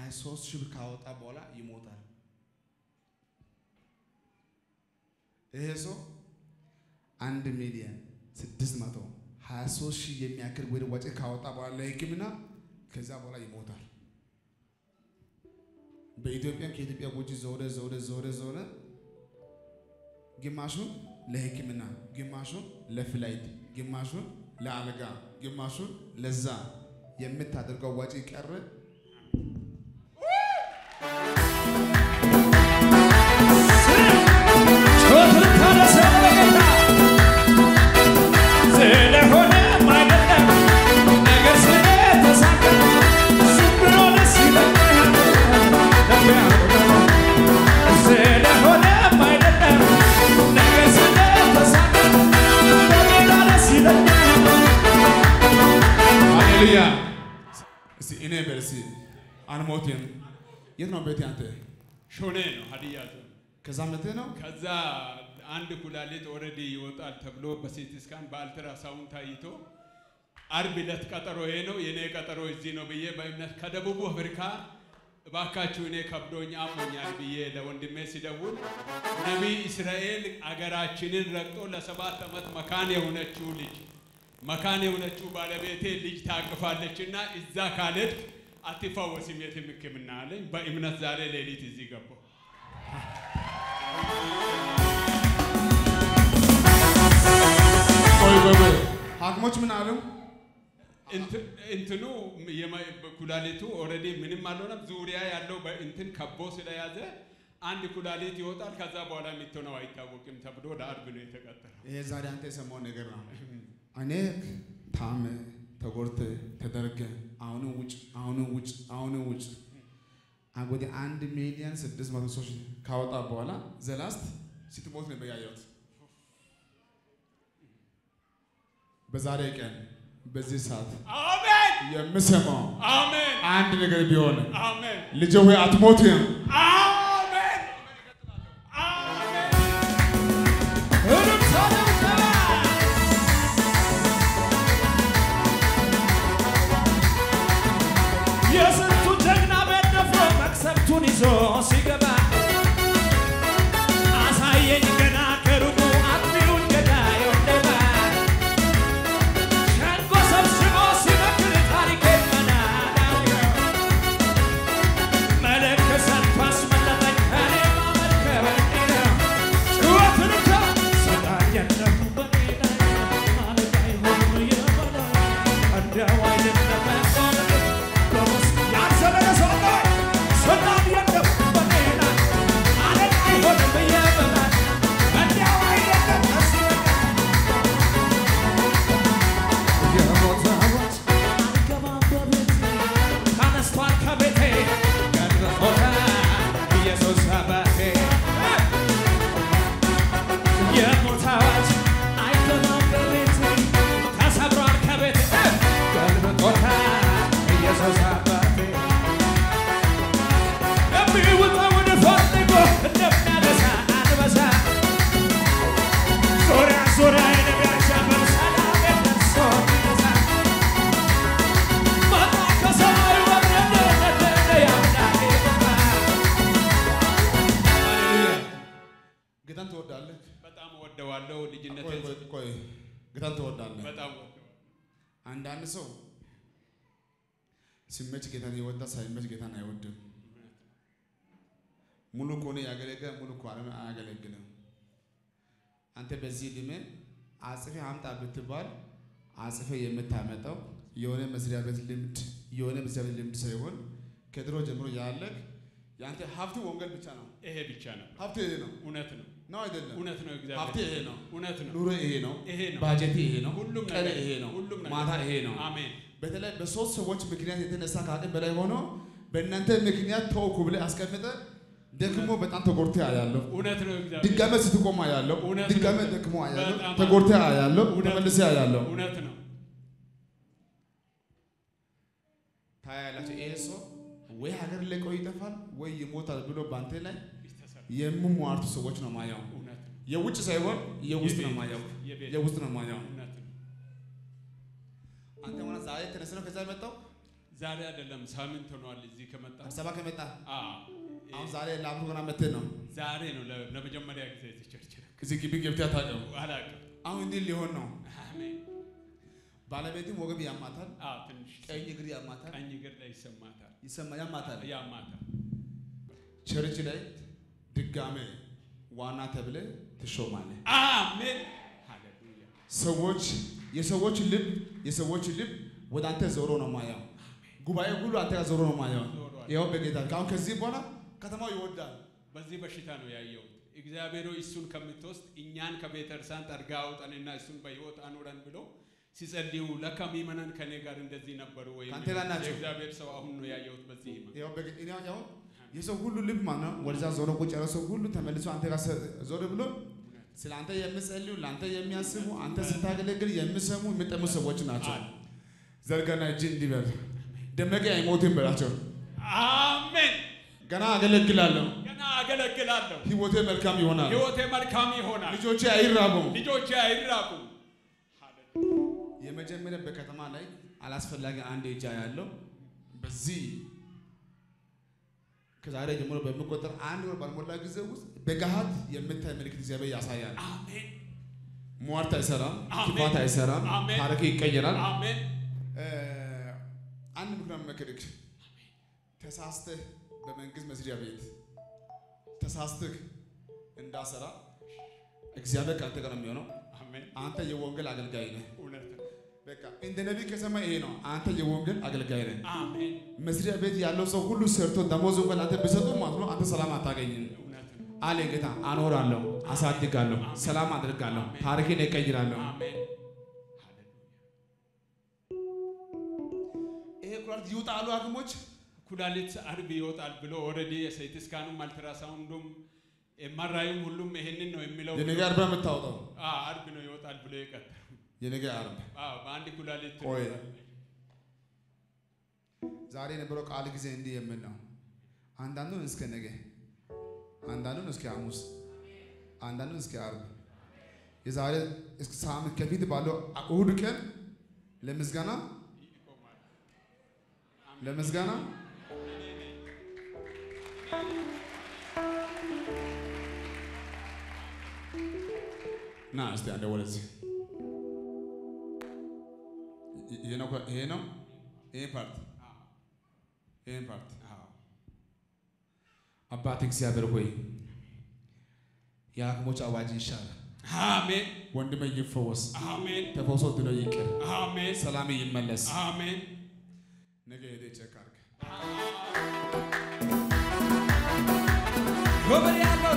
23 ሺህ ብር ካወጣ በኋላ ይሞታል። ይሄ ሰው አንድ ሚሊዮን ስድስት መቶ 23 ሺህ የሚያክል ወደ ወጪ ካወጣ በኋላ ለሕክምና ከዛ በኋላ ይሞታል። በኢትዮጵያም ከኢትዮጵያ ውጭ ዞረ ዞረ ዞረ ዞረ ግማሹን ለሕክምና ግማሹን ለፍላይት ግማሹን ለአልጋ ግማሹን ለዛ የምታደርገው ወጪ ቀረ። ስለሆነ አይደለም ነገር ስለተሳካ ዝም ብሎ ደስ ይለኛል። ስለሆነ አይደለም ነገር ስለተሳካ በሌላ ደስ ይለኛል። ሃሌሉያ። እስቲ እኔ በል እስቲ አልሞትም። የት ነው ቤት አንተ? ሾኔ ነው ሀዲያ ዞን። ከዛ መጥተህ ነው ከዛ አንድ ኩላሊት ኦልሬዲ ይወጣል ተብሎ በሲቲ ስካን በአልትራሳውንድ ታይቶ አርብ ዕለት ቀጠሮ ይሄ ነው የኔ ቀጠሮ እዚህ ነው ብዬ በእምነት ከደቡብ አፍሪካ እባካችሁ እኔ ከብዶኝ አሞኛል ብዬ ለወንድሜ ሲደውል ነቢይ እስራኤል አገራችንን ረግጦ ለሰባት ዓመት መካን የሆነችው ልጅ መካን የሆነችው ባለቤቴ ልጅ ታቅፋለችና እዛ ካልሄድክ አትፈወስም የትም ሕክምና አለኝ። በእምነት ዛሬ ሌሊት እዚህ ገባሁ። ቆይ ቆይ ቆይ ሐኪሞች ምን አሉ? እንት- እንትኑ የማ- ኩላሊቱ ኦልሬዲ ምንም አልሆነም። ዙሪያ ያለው በእንትን ከቦ ስለያዘ አንድ ኩላሊት ይወጣል። ከዛ በኋላ የሚትሆነው አይታወቅም ተብሎ ለአርብ ነው የተቀጠረው። ይሄ ዛሬ አንተ የሰማው ነገር ነው። እኔ ታመ ተጎድተ ተደርገ አሁንም ውጭ አሁንም ውጭ አሁንም ውጭ አ- ወደ አንድ ሚሊዮን ስድስት መቶ ሰዎች ካወጣ በኋላ ዘላስት ስትሞት ነበር ያየሁት። በዛሬ ቀን በዚህ ሰዓት አሜን የምሰማው አሜን አንድ ነገር ቢሆን አሜን ልጄ ሆይ አትሞትም። አሜን አሜን። እልልታ እልልታ የስንቱ ጀግና ቤት ደፍሮ መቅሰፍቱን ይዞ ሲገባ አሳየኝ ገና ከሩቁ አጥቢውን ገዳይ ወደባ ሸንጎ ሰብስቦ ሲመክር ታሪኬን መናዳው መለከት ሰጥቶ አስመለጠኝ እኔ ማመልከበኝ ነው ጩኸት ልታ ሰላም የለም በኔ ላይ ማለት አይሆንም የበላይ እንዲያው አይደለም በውስጥ ያልዘለለ ሰው ላይ ሰላም የለም በኔ ላይ ማለት አይሆንም የበላይ እንዲያው አይደለም ደስ ይለኛል የሞት አዋጅ አልገባም በቤቴ ተነስቷል ከቤቴ ገድፎታል ኢየሱስ አባቴ የሞት አዋጅ አይገባም በቤቴ ተሰብሯል ከቤቴ ገልብጦታል ኢየሱስ አባቴ የሚውጠውን ፈልጎ እንደሚያነሳ አንበሳ ዙሪያ ዙሪያ የሚያሻምር ሰላም ደርሶ ይነሳ መጣ ከሰማይ ወረደ ነደደ የአምላኬ ቁጣ ሃሌሉያ። ጌታን ትወዳለህ? በጣም እወደዋለሁ። ቆይ ልጅነቴን ቆይ ቆይ ጌታን ትወዳለህ? በጣም እወደዋለሁ። አንዳንድ ሰው ሲመች ጌታን ይወዳል፣ ሳይመች ጌታን አይወድም። ሙሉ ከሆነ ያገለግላል፣ ሙሉ ከሆነ አያገለግልም። አንተ በዚህ ዕድሜ አጽፌ አምጣ ብትባል አጽፌ የምታመጣው የሆነ መስሪያ ቤት ልምድ የሆነ መስሪያ ቤት ልምድ ሳይሆን ከድሮ ጀምሮ ያለህ የአንተ ሀብት ወንጌል ብቻ ነው። ይሄ ብቻ ነው። ሀብት ይሄ ነው እውነት ነው። ነው አይደለም? እውነት ነው። ሀብት እግዚአብሔር ይሄ ነው። እውነት ነው። ኑሮ ይሄ ነው። ይሄ ነው። ባጀት ይሄ ነው። ሁሉም ቀን ነገር ይሄ ነው። ሁሉም ነገር ማታ ይሄ ነው። አሜን። በተለይ በሶስት ሰዎች ምክንያት የተነሳ ከአቅም በላይ ሆኖ በእናንተ ምክንያት ተውኩ ብለህ አስቀምጠ ደግሞ በጣም ተጎድተ አያለሁ። እውነት ነው። እግዚአብሔር ድጋሜ ስትቆም አያለሁ። እውነት ነው። ድጋሜ ደክሞ አያለሁ። በጣም ተጎድተ አያለሁ። እውነት ተመልሰ አያለሁ። እውነት ነው። ታያላችሁ። ይሄ ሰው ወይ ሀገር ለቆ ይጠፋል ወይ ይሞታል ብሎ በአንተ ላይ ይስተሰር የሚሟርቱ ሰዎች ነው ማየው። እውነት ነው። የውጭ ሳይሆን የውስጥ ነው የቤት ማየው። የቤት የውስጥ ነው ማየው። እውነት ነው። አንተ ሆነ ዛሬ ተነስተ ነው ከዛ የመጣው ዛሬ አይደለም ሳምንት ሆኗል እዚህ ከመጣ አዲስ አበባ ከመጣ አዎ፣ አሁን ዛሬ ለአምሮ ገና መተህ ነው ዛሬ ነው ለ- ለመጀመሪያ ጊዜ እዚህ ቸርች ነው። እዚህ ግቢ ገብተህ አታውቅም። አላውቅም። አሁን እንዲህ ሊሆን ነው። አሜን። ባለቤትም ወገብ ያማታል፣ አዎ፣ ትንሽ ቀኝ እግር ያማታል፣ ቀኝ እግር ላይ ይሰማታል፣ ይሰማ ያማታል። ያማታል። ቸርች ላይ ድጋሜ ዋና ተብለ ትሾማለህ። አሜን። ሃሌሉያ። ሰዎች የሰዎች ልብ የሰዎች ልብ ወደ አንተ ዞሮ ነው ማየው። ጉባኤ ሁሉ አንተ ጋር ዞሮ ነው ማየው። ዞሯል። ይኸው በጌታ አሁን ከዚህ በኋላ ከተማው ይወዳል። በዚህ በሽታ ነው ያየሁት። እግዚአብሔር ሆይ እሱን ከምትወስድ እኛን ከቤተ ክርስቲያን ጠርጋ አውጣንና እሱን በሕይወት አኑረን ብሎ ሲጸልዩ ለካ ምእመናን ከኔ ጋር እንደዚህ ነበሩ ወይ? ከአንተ ጋር ናቸው። የእግዚአብሔር ሰው አሁን ነው ያየሁት በዚህ ህመም። ይኸው በጌ- እኔ አሁን የሰው ሁሉ ልብ ማለት ነው ወደዛ ዞሮ ቁጭ ያለ ሰው ሁሉ ተመልሶ አንተ ጋር ሰ- ዞር ብሎ ስለ አንተ የሚጸልዩ ለአንተ የሚያስቡ አንተ ስታገለግል የሚሰሙ የሚጠሙ ሰዎች ናቸው። ዘርጋና እጅ እንዲበል ደመቀ አይሞትም በላቸው። አሜን። ገና አገለግላለሁ፣ ገና አገለግላለሁ። ህይወቴ መልካም ይሆናል፣ ህይወቴ መልካም ይሆናል። ልጆቼ አይራቡም። ልጆቼ አይራቁም። የመጀመሪያ በከተማ ላይ አላስፈላጊ አንድ እጃ ያለው በዚህ ከዛሬ ጀምሮ በሚቆጠር አንድ ወር ባልሞላ ጊዜ ውስጥ በገሃድ የምታይ ምልክት እግዚአብሔር ያሳያል። አሜን። ሟርት አይሰራም፣ አሜን። ክፋት አይሰራም፣ አሜን። ታሪክ ይቀየራል። አሜን። እ፣ አንድ ምክንያት መክርክ ተሳስተህ በመንግስት መስሪያ ቤት ተሳስተህ እንዳሰራ እግዚአብሔር ከአንተ ጋር ነው የሚሆነው። አሜን። አንተ የወንጌል አገልጋይ ነህ። እውነት ነው። በቃ እንደ ነቢይ ከሰማ ይሄ ነው። አንተ የወንጌል አገልጋይ ነህ። አሜን። መስሪያ ቤት ያለው ሰው ሁሉ ሰርቶ ደሞዝ እንኳን አንተ ቢሰጡ ማለት ነው አንተ ሰላም አታገኝም እውነት ነው። አለ ጌታ። አኖራለሁ፣ አሳድጋለሁ፣ ሰላም አድርጋለሁ፣ ታሪክን እቀይራለሁ። አሜን። ይሄ ኩላሊት ይውጣ አሉ ሐኪሞች። ኩላሊት አርብ ይወጣል ብሎ ኦልሬዲ የሴቲ ስካኑም አልትራሳውንዱም ኤምአርአይም ሁሉም ይሄንን ነው የሚለው። የነገ አርባ የምታወጣው አዎ አርብ ነው ይወጣል ብሎ የቀጠሩ። የነገ አርብ አዎ በአንድ ኩላሊት ቆይ። ይወጣል። ዛሬ የነበረው ቃል ጊዜ እንዲህ የምን ነው። አንዳንዱን እስከ ነገ፣ አንዳንዱን እስከ ሐሙስ፣ አንዳንዱን እስከ አርብ፣ የዛሬ እስከ ሳምንት ከፊት ባለው እሁድ ቀን ለምስጋና ይቆማል። ለምስጋና ና እስቲ አንዴ ወደዚህ ይሄ ነው ይሄ ነው ይሄ ፓርት ይሄ ፓርት አባት እግዚአብሔር ሆይ የሐኪሞች አዋጅ ይሻላል። አሜን ወንድሜ ይፈወስ፣ አሜን ተፈውሶ ድኖ ይቅር፣ አሜን ሰላም ይመለስ። አሜን። ነገ ሄደህ ቼክ አድርግ። ክብር ያለው